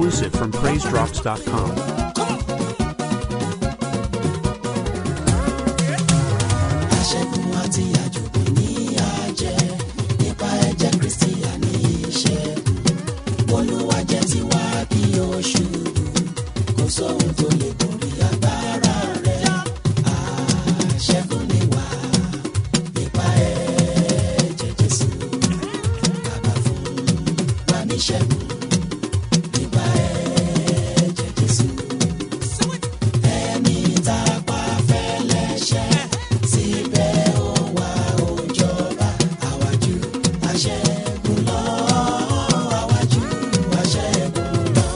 exclusive from PraiseDrops.com. aṣẹ́gun àti àjòkè ní àjẹ́ nípa ẹ̀jẹ̀ kristi àní iṣẹ́ olúwa jẹ́ tiwa kí o ṣubú kò sóhun tó lè borí agbára rẹ̀ aṣẹ́gun ni wá nípa ẹ̀jẹ̀ jésù bàbá fún wa níṣẹ́gun nípa ẹ̀jẹ̀ jésù ẹni tá a pa fẹ́lẹ́ṣẹ̀ síbẹ̀ ó wá ó jọba àwájú aṣẹ́gun lọ àwájú aṣẹ́gun lọ.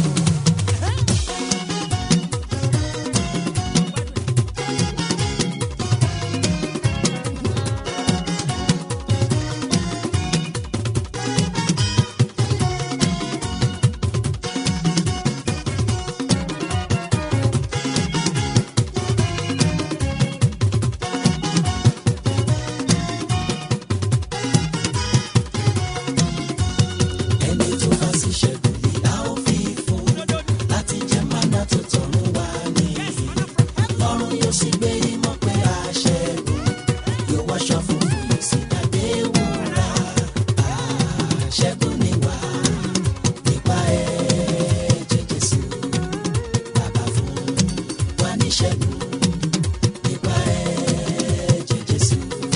ẹni tó bá sì ṣẹ́gun lè a ó fi fún láti jẹ mánà tó tọ̀run wá ní lọ́run yóò sì gbé ìmọ̀ pé a ṣẹ́gun yóò wáṣọ fún yóò sì dàgbé wúrà ṣẹ́gun ni wá nípa ẹ̀jẹ̀ Jésù bàbá fún wa ní ṣẹ́gun nípa ẹ̀jẹ̀ Jésù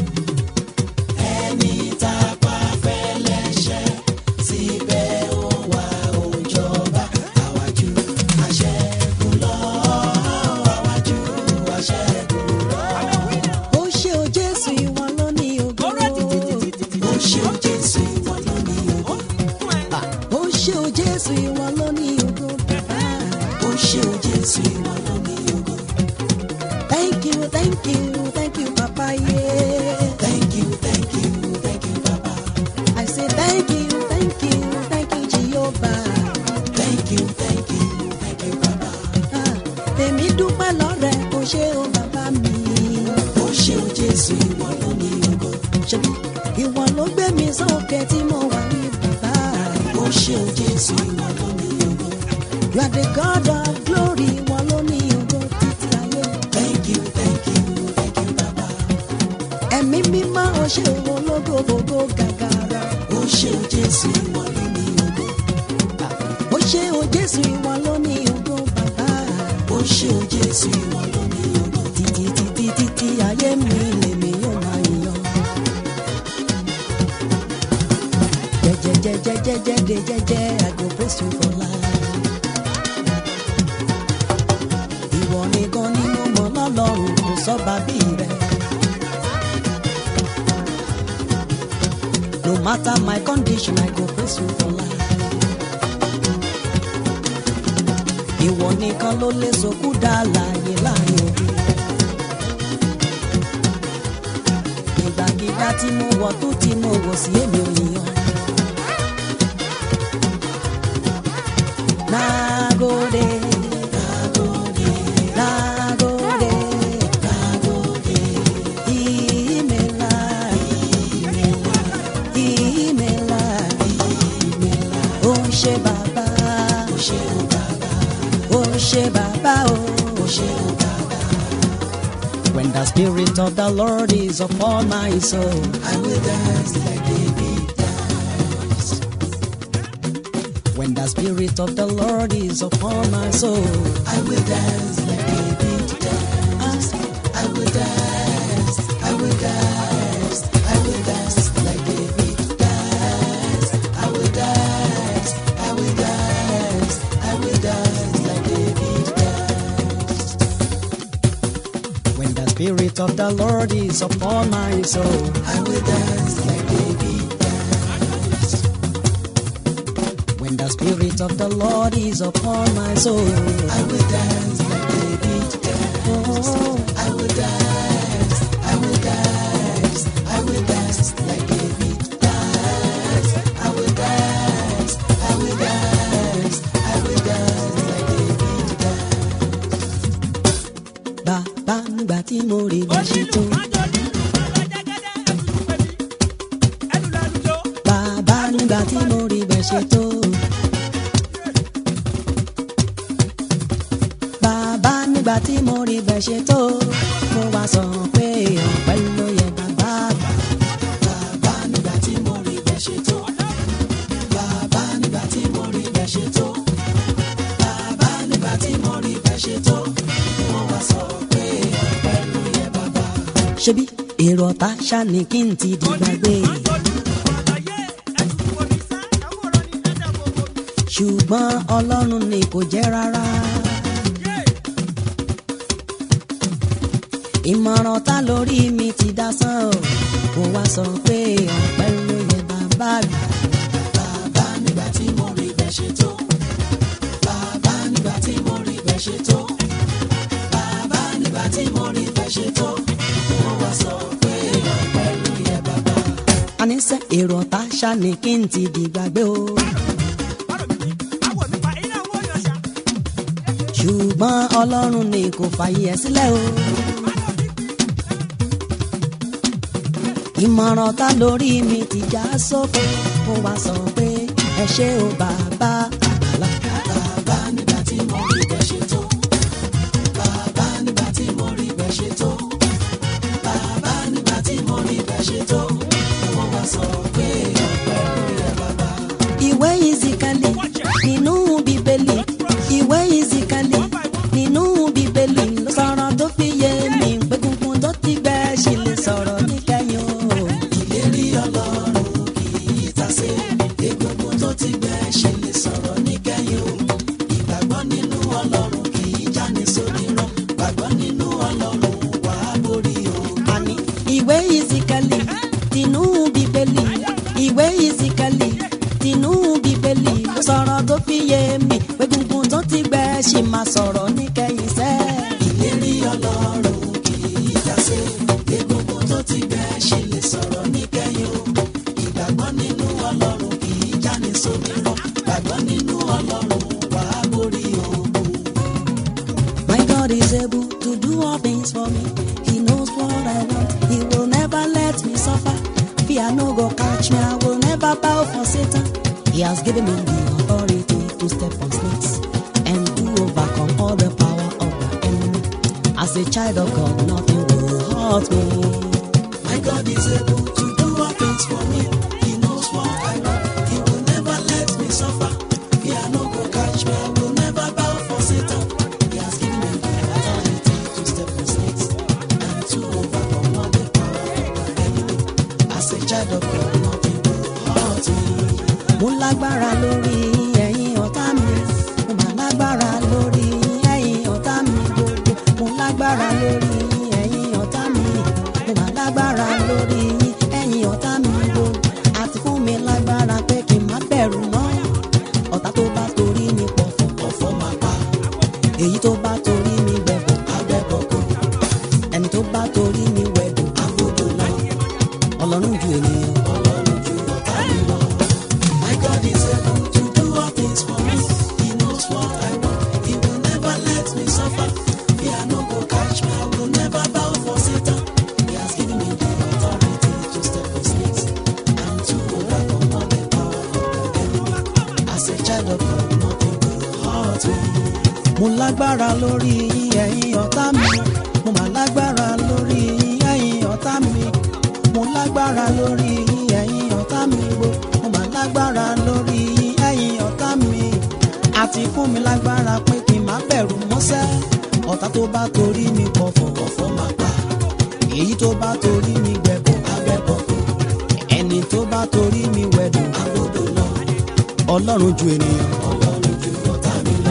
ẹni tá a pa fẹ́lẹ́ṣẹ̀ síbẹ̀ ó wá ó jọba àwájú aṣẹ́gun lọ àwájú aṣẹ́gun lọ. ó ṣe o jésù ìwọ ló ní ògo ó ṣe ó jésù ìwọ ló ní ògo ó ṣe o jésù ìwọ ló ní ògo bàbá ó ṣe ó jésù ìwọ ló ní ògo. thank you thank you thank you papa yeah. thank you thank you thank you baba i say thank you thank you thank you jehovah thank you thank you thank you baba Ah, èmi dúpẹ́ lọ́rẹ̀ ó ṣe o bàbá mi ó ṣe ó jésù ìwọ ló ní ògo. ṣebí ìwọ ló gbé mi sókè tí mo wà ní bàbá ó ṣe ó jésù ìwọ ló ní ògo. you are the god of glory ìwọ ló ní ògo títí ayé thank you thank you thank you baba. ẹ̀mí mímọ́ ó ṣe o ológo gbogbo gàgàrà. ó ṣe ó jésù ìwọ ló ní ògo. ó ṣe o jésù ìwọ ló ní ògo bàbá ó ṣe ó jésù ìwọ ló ní ògo. títí títí títí ayé mi lèmi yóò máa yan. jẹjẹjẹjẹjẹjẹ de jẹjẹ i go praise you for life. ìwọ nìkan ni mo mọ̀ lọ́lọ́run kò sọ́ba bí rẹ̀. no matter my condition i go praise you for life. ìwọ nìkan ló lè sọkú dá láàyè láàyè òbí. ìgbàgídá tí mo wọ̀ tó tí mo wọ̀ sí èmi ò yíyan. Nagode, nagode, nagode, nagode. Imela, imela, imela, imela. Ó ṣé bàbá, ó ṣé o bàbá, ó ṣé bàbá o, ó ṣé o bàbá. When the spirit of the Lord is upon my soul, I will dance like David danced. when the spirit of the Lord is upon my soul, I will dance like David danced. I will dance, I will dance, I will dance like David danced. I will dance, I will dance, I will dance like David danced. when the spirit of the Lord is upon my soul. I will dance like David danced. When the spirit of the Lord is upon my soul, I will dance like David danced. oh, I will dance, I will dance, I will dance like David danced. I will dance, I will dance, I will dance like David danced. bàbá nígbà tí mo rí bá ṣe tó. bàbá nígbà tí mo rí bẹ́ẹ̀ ṣe tó. tí mo rí bẹ́ẹ̀ ṣe tó mo wá sọ pé ọpẹ́ ló yẹ bàbá àgbà. bàbá nígbà tí mo rí bẹ́ẹ̀ ṣe tó. bàbá nígbà tí mo rí bẹ́ẹ̀ ṣe tó. bàbá nígbà tí mo rí bẹ́ẹ̀ ṣe tó. mo wá sọ pé ọpẹ́ ló yẹ bàbá. ṣebí èrò ọ̀tá ṣáni kí n ti di gbàgbé. ṣùgbọ́n ọlọ́run ni kò jẹ́ rárá. ìmọ̀ràn ta lórí mi ti dá sán o kò wá sọ pé ọpẹ́ ló yẹ bàbá àgbà. bàbá nígbà tí mo rí bẹ́ẹ̀ ṣe tó. bàbá nígbà tí mo rí bẹ́ẹ̀ ṣe tó. bàbá nígbà tí mo rí bẹ́ẹ̀ ṣe tó. mo wá sọ pé ọpẹ́ ló yẹ bàbá. àníṣe èrò ọ̀tá ṣáni kí n ti di gbàgbé o. ṣùgbọ́n ọlọ́run ni kò fààyè ẹ̀ sílẹ̀ o. ìmọ̀ràn ta lórí mi ti já sóko mo wá sọ pé ẹ ṣé o bàbá àgbàlá. bàbá nígbà tí mo rí bẹ́ẹ̀ ṣe tó. bàbá nígbà tí mo rí bẹ́ẹ̀ ṣe tó. bàbá nígbà tí mo rí bẹ́ẹ̀ ṣe tó. mo wá sọ pé ọpẹ́ ló yẹ bàbá. ìwé ìzìkàlì nínú bíbélì ìwé ìzìkàlì nínú bíbélì ló sọ̀rọ̀ tó fi yé mi pé gungun tó ti gbẹ ṣì lè sọ̀rọ̀ níkẹyìn o. ìlérí ọlọ́run kì í tasé. egungun tó ti gbẹ ṣe lè sọ̀rọ̀ níkẹyìn o. ìgbàgbọ́ nínú ọlọ́run kì í jáni sórí rán. gbàgbọ́ nínú ọlọ́run wàá borí o. àní ìwé ìzìkàlì tinú bíbélì ìwé ìzìkàlì tinú bíbélì ló sọ̀rọ̀ tó fi yé mi pé gungun tó ti gbẹ ṣì máa sọ̀rọ̀ níkẹyìn sẹ́ẹ̀. ìlérí ọlọ́run kì í tasé. egungun tó ti gbẹ ṣe lè sọ̀rọ̀ níkẹyìn o. ìgbàgbọ́ nínú ọlọ́run kì í jáni sórí rán. gbàgbọ́ nínú ọlọ́run wàá borí ogun. My God is able to do all things for me. He knows what I want. He will never let me suffer. Fear no go catch me. I will never bow for Satan. He has given me the authority to step on snakes and to overcome all the power of the enemy. As a child of God, nothing will hurt me. My God is able to do all things for me. He knows what I want. He will never let me suffer. Fear no go catch me. I will never bow for Satan. He has given me the authority to step on snakes and to overcome all the power of the enemy. As a child of God, nothing will hurt me. Mo lágbára lórí ẹ̀yin ọ̀tá mi. Mo máa lágbára lórí ẹ̀yin ọ̀tá mi gbogbo. Mo lágbára lórí ẹ̀yin ọ̀tá mi. Mo máa lágbára lórí ẹ̀yin ọ̀tá mi gbogbo. Àti fún mi lágbára pé kí n má bẹ̀rù mọ́. Ọ̀tá tó bá torí mi pọ̀ fún Ọ̀fọ̀ máa pa èyí tó bá torí mi gbẹ̀bọ̀. abẹ́bọ̀kọ̀, Ẹni tó bá torí mi wẹ̀dùn. agbódò lọ, Ọlọ́run ju ènìyàn. Ọlọ́run ju ọ̀tá mi lọ. My God is able to do all things for me. He knows what I want. He will never let me suffer. Fear no go catch me. I will never bow for Satan. He has given me the authority to step on snakes and to overcome all the power of the enemy. As a child of God, nothing will hurt me. mo lágbára lórí ẹ̀yin ọ̀tá mi mo mà lágbára lórí ẹ̀yin ọ̀tá mi mo lágbára lórí ẹ̀yin ọ̀tá mi gbo mo mà lágbára lórí ẹ̀yin ọ̀tá mi àti fún mi lágbára pé kí n má bẹ̀rù mọ́sẹ́ ọ̀tá tó bá torí mi pọ̀fọ̀ Ọ̀fọ̀ máa pa èyí tó bá torí mi gbẹ̀bọ̀ abẹ́bọ̀kọ̀, ẹni tó bá torí mi wẹ̀dùn agbódò lọ. ọlọ́run ju ènìyàn. Ọlọ́run ju ọ̀tá mi lọ.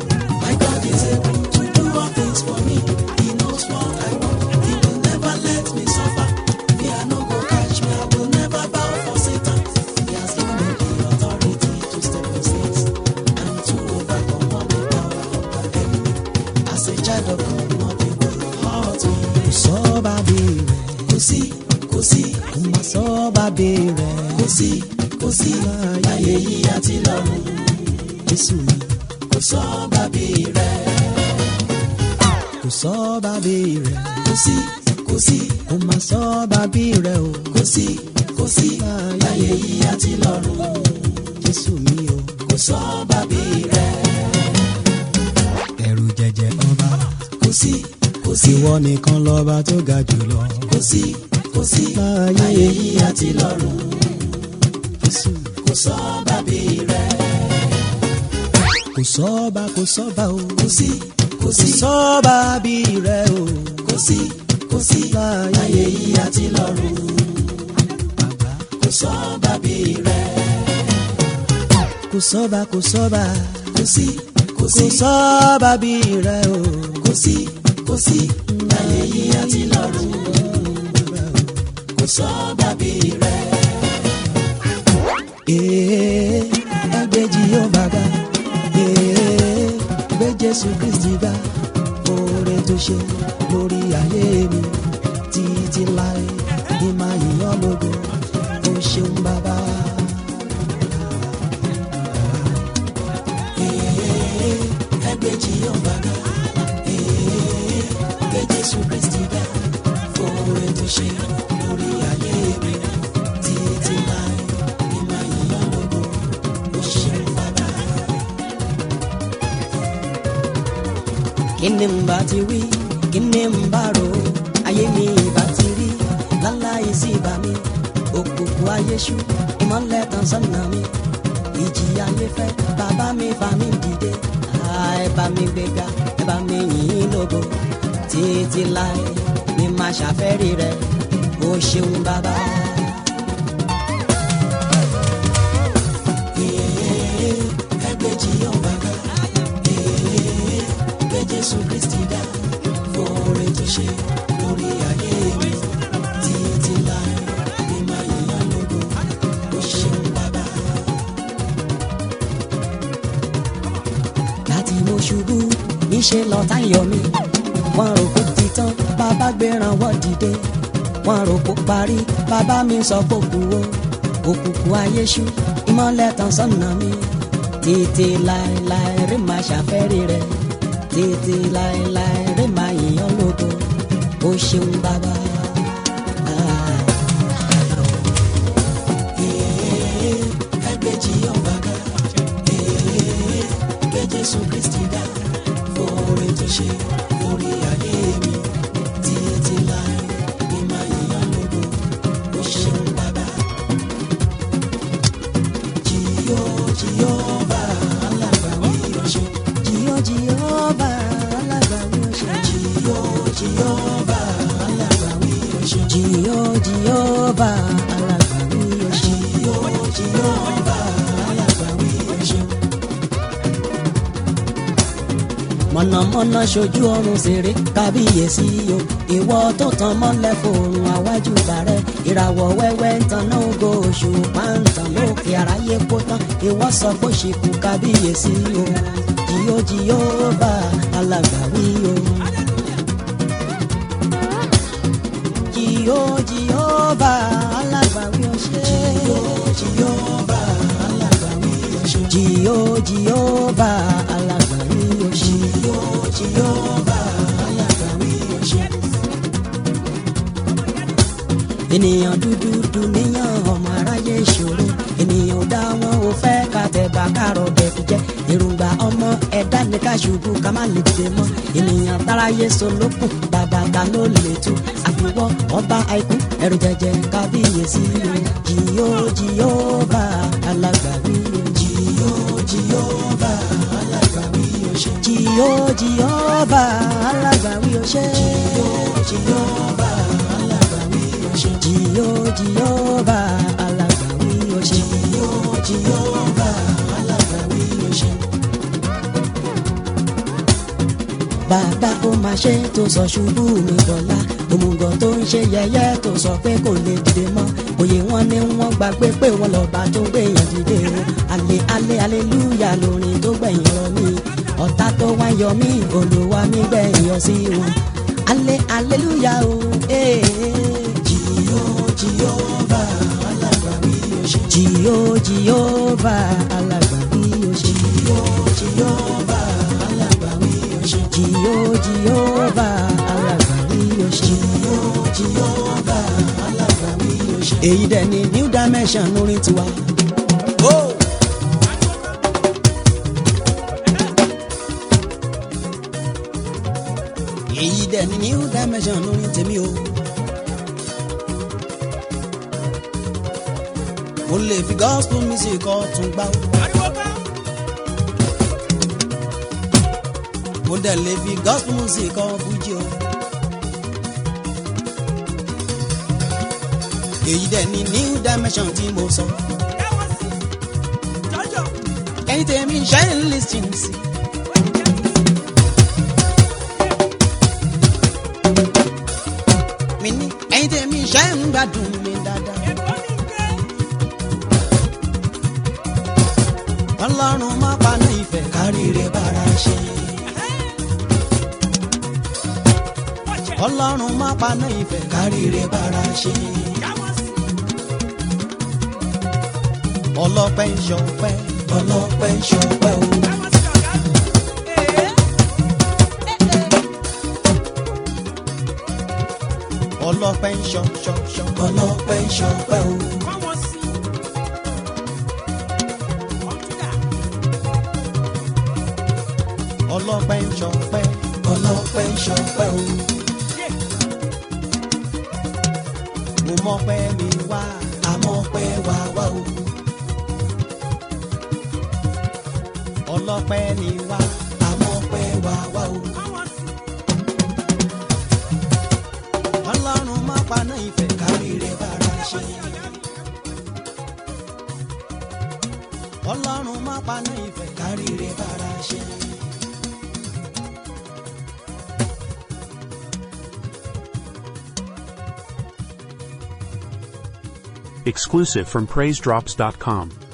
My God is able to do all things for me. He knows what I want. He will never let me suffer. Fear no go catch me. I will never bow for Satan. He has given me the authority to step on snakes and to overcome all the power of the enemy. As a child of God, nothing will hurt me. kò sọ bàbí rẹ̀ Kò sí, kò sí, kò má sọ bàbí rẹ̀ kò sí, kò sí. Láyé yìí àti lọ́run, jésù mi. kò sọ bàbí rẹ̀. kò sọ bàbí rẹ̀ Kò sí, kò sí. kò má sọ bàbí rẹ̀ o kò sí kò sí láyé yìí àti lọ́run jésù mi o. kò sọ bàbí rẹ̀ ẹ̀rù jẹjẹ ọba kò kò sí kò sí ìwọ nìkan lọ́ba tó ga jùlọ. kò sí kò sí láyé yìí àti lọ́run kò sọ bàbí rẹ kò sọ́ba kò sọ́ba o. kò sí kò kò sí sọ́ba bí rẹ o. kò sí kò sí láyé yìí àti lọ́run kò sọ bàbí rẹ kò sọ́ba kò sọ́ba kò sí kò kò sí sọ́ba bí rẹ o. kò sí kò sí láyé yìí àti lọ́run kò sọ bàbí rẹ Ee, ẹgbẹ́ Jèhófà ga. Ee, gbé Jésù Kristi ga. Oore tó ṣe lórí ayé mi títí láé ní máa yíyan lógo. O ṣeun bàbá. ẹgbẹ́ Jèhófà ga Ee, gbé Jésù Kristi ga fòrè tó ṣe lórí ayé mi títí láé ní máa yíyan lógo ó ṣeun bàbá. Kí ni n bá ti wí? Kí ni n bá rò? Ayé mi ìbá ti rí. Láláyé sí ìbá mi. Òkùnkùn ayé ṣú. Ìmọ̀lẹ̀ tàn sọ́nà mi. Ìjì ayé fẹ́. Bàbá mi fà mí dìde. Ah, Ẹ bá mi gbéga. Ẹ bá mi yìn ín lógo. Títí láé ni màá ṣàfẹ́rí rẹ̀. O ṣeun bàbá. ẹgbẹ́ Jèhófà ga Ee, gbé Jésù Kristi ga fòrè tó ṣe lórí ayé mi títí láé ní máa yíyan lógo ó ṣeun bàbá. láti mo ṣubú níṣẹ́ lọ́tá yọ mí wọ́n rò kó ti tán bàbá gbéra wọ́n dìde wọ́n rò kó parí bàbá mi sọ kó kú o òkùnkùn ayé ṣú ìmọ̀lẹ̀ tàn sọ́nà mi títí láéláé rí máa ṣàfẹ́rí rẹ̀ títí láéláé rí máa yìnyín lógo ó ṣeun bàbá. Ah. ẹgbẹ́ Jèhófà ga Ee, gbé Jésù Kristi ga fòrè tó ṣe lórí ayé mi títí láé ní máa yíyan lógo ó ṣeun bàbá. Jìyó Jèhófà alágbàwí ọ̀ṣun Jìyó Jèhófà alágbàwí ọ̀ṣun. Jìyó Jèhófà alágbàwí ọ̀ṣun Jìyó Jèhófà alágbàwí ọ̀ṣun. Jìyó Jèhófà alágbàwí ọ̀ṣun. mọ̀nàmọ́ná ṣojú ọrùn ṣeré kábíyèsí o ìwọ tó tan mọ́lẹ̀ fòrùn àwájú bàrẹ̀ ìràwọ̀ wẹ́wẹ́ ń tan náà ògo oṣù pàǹtàn lókè àráyé kó tán ìwọ sọ pé ṣìkú kábíyèsí o jìyó jìyó bá alágbàwí o. jìyó jìyó bá alágbàwí o ṣe. Jèhófà alágbàwí ọ̀ṣun jìyó jìyó bá alágbàwí o ṣe. Jèhófà alágbàwí ọ̀ṣun. ènìyàn dúdú dùnìyàn ọmọ aráyé ìṣòro ènìyàn ò dá wọn ò fẹ́ ká tẹ̀bà kárọ̀ bẹ̀kú jẹ́ èròǹgbà ọmọ ẹ̀dá ní ká ṣubú ká má lè dìde mọ́ ènìyàn táráyé solókùn bàbá ta ló lè tú àfiwọ́ ọba àìkú ẹ̀rù jẹjẹ kábíyèsí o jìyó jìyó bá alágbàwí o Jìyó Jèhófà alágbàwí ọ̀ṣun. jìyó jìyó bá alágbàwí o ṣe Jèhófà alágbàwí ọ̀ṣun. jìyó jìyó bá alágbàwí o ṣe. Jìyó Jèhófà alágbàwí ọ̀ṣun. bàbá ó máa ṣe tó sọ ṣubú mi dọ̀la òmùgọ̀ tó ń ṣe yẹ̀yẹ́ tó sọ pé kò lè dìde mọ́ òye wọn ni wọ́n gbàgbé pé wọ́n lọ́ba tó gbẹ̀yàn dìde o alẹ́ alẹ́ aleluya lórin tó gbẹ̀yìn rọ mí ọ̀tá tó wá yọ mí olúwa mi gbẹ̀yìn yọ sí wọn alẹ́ aleluya o ee Jìyó Jèhófà alágbàwí ọ̀ṣun. jìyó jìyó bá alágbàbí o ṣe Jìyó Jèhófà alágbàwí ọ̀ṣun. jìyó jìyó bá alágbàbí o ṣe. Jìyó Jèhófà alágbàwí ọ̀ṣun. èyí dẹ̀ ni new dimension orin tiwa. dẹ̀ ní new dimension lórí tèmi o. mo lè fi gospel music ọ̀tún gbá o. mo dẹ̀ lè fi gospel music ọ̀ fújì o. èyí dẹ̀ ní new dimension tí mo sọ. ẹni tèmi ṣe ń lis ten sí. mi ní ẹni tèmi ṣe ń gbádùn mi dáadáa. ọlọ́run má paná ìfẹ́ káríire bára ṣe. ọlọ́run má paná ìfẹ́ káríire bára ṣe. ọlọ́pẹ́ ń ṣọpẹ́ ọlọ́pẹ́ ń ṣọpẹ́ o. ọlọ́pẹ́ ń ṣọ ṣọ ṣọ ọlọ́pẹ́ ń ṣọpẹ́ o. ọlọ́pẹ́ ń ṣọpẹ́ ọlọ́pẹ́ ń ṣọpẹ́ o. mo mọpẹ́ mi wá àmọ́pẹ́ wá wá o. ọlọ́pẹ́ ni wá àmọ́pẹ́ wá wá o. ọlọ́run má paná ìfẹ́ kárí rẹ̀ bára ṣe. ọlọ́run má paná ìfẹ́ kárí rẹ̀ bára ṣe. Exclusive from PraiseDrops.com.